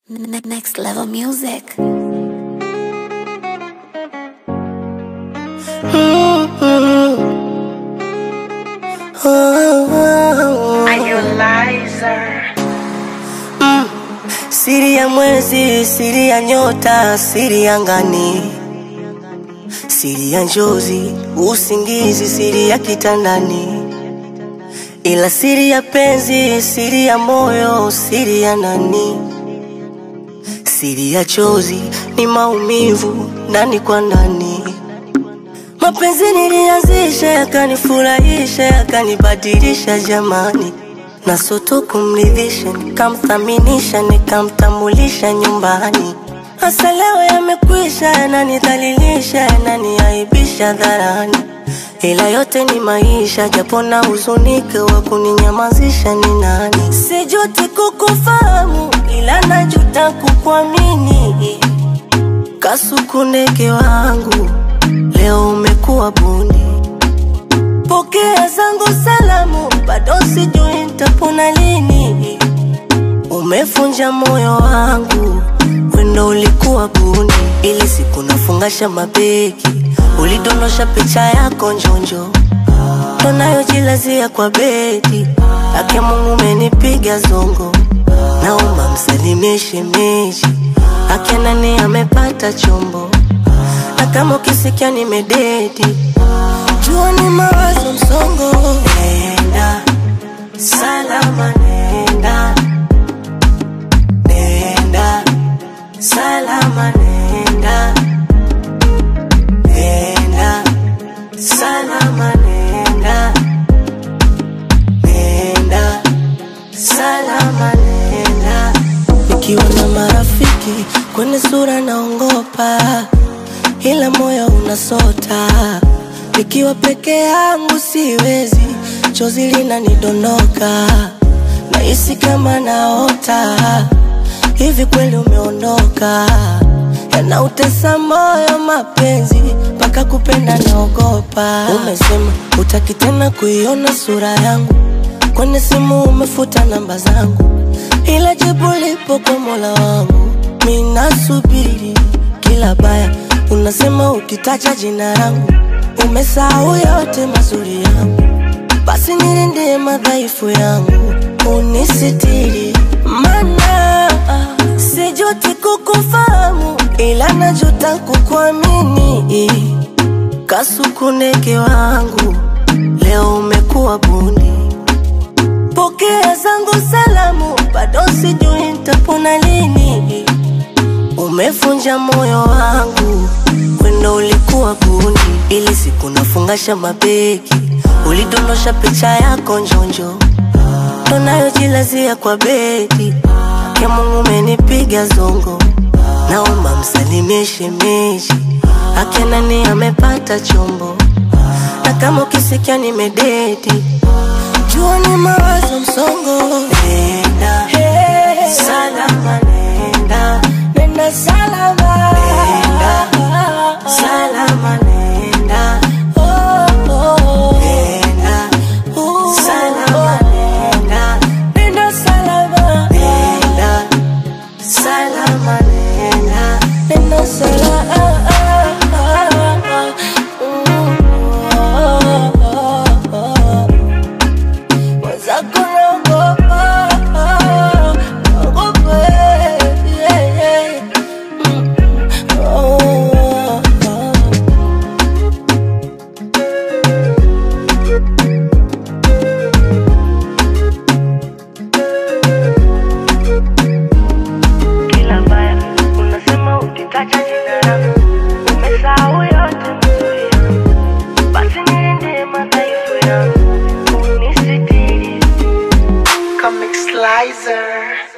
Ne- Next level music. Siri ya mwezi, siri ya nyota, siri ya ngani, siri ya njozi, usingizi, siri ya kitandani, ila siri ya penzi, siri ya moyo, siri ya nani, siri ya chozi ni maumivu ndani kwa ndani. Mapenzi nilianzisha yakanifurahisha yakanibadilisha jamani, na soto kumridhisha nikamthaminisha nikamtambulisha nyumbani. Hasa leo yamekwisha, yananidhalilisha yananiaibisha dharani, ila yote ni maisha, japo na huzunike wa kuninyamazisha ni nani? Sijuti kukufahamu, ila najuta kukuamini. Kasuku ndege wangu, leo umekuwa bundi. Pokea zangu salamu, bado sijui nitapona lini. Umefunja moyo wangu, wendo ulikuwa bundi. Ili siku nafungasha mabegi, ulidondosha picha yako njonjo, tunayojilazia kwa bedi. Ake Mungu umenipiga zongo, naomba msalimie shemeji. Ake nani amepata chombo, na kama ukisikia nimededi jua ni mawazo msongo. Nenda salama, nenda nenda salama, nenda nenda salama, nenda nenda salama, nenda. Nikiwa na marafiki kwenye sura naongopa, ila moyo unasota. Nikiwa peke yangu siwezi, chozi linanidondoka, nahisi kama naota. Hivi kweli umeondoka? Yanautesa moyo mapenzi, mpaka kupenda naogopa. Umesema utaki tena kuiona sura yangu, kwenye simu umefuta namba zangu, ila jibu lipo kwa Mola wangu. Mimi nasubiri kila baya, unasema ukitaja jina langu umesahau yote mazuri yangu, basi nilindie madhaifu yangu, unisitiri, mana sijuti kukufahamu, ila najuta kukuamini. Kasuku ndege wangu, leo umekuwa bundi. Pokea zangu salamu, bado sijui nitapona lini. Umefunja moyo wangu, wendo ulikuwa bundi. Ili siku nafungasha mabegi, ulidondosha picha yako njonjo, tunayojilazia kwa bedi. Ya Mungu umenipiga zongo, naomba msalimie shemeji. Ake nani amepata chombo, na kama ukisikia nimededi, jua ni mawazo msongo. Nenda salama, nenda nenda salama, nenda salama, nenda oh, oh. nenda salama, nenda nenda salama, nenda salama, nenda nenda salama. Mwenzako naogopa, naogopa, yeah, yeah. Mm, oh, oh. kila baya unasema ukitaja jina langu umesahau yote mazuri yangu basi nilindie madhaifu yangu unisitiri Comic Slicer.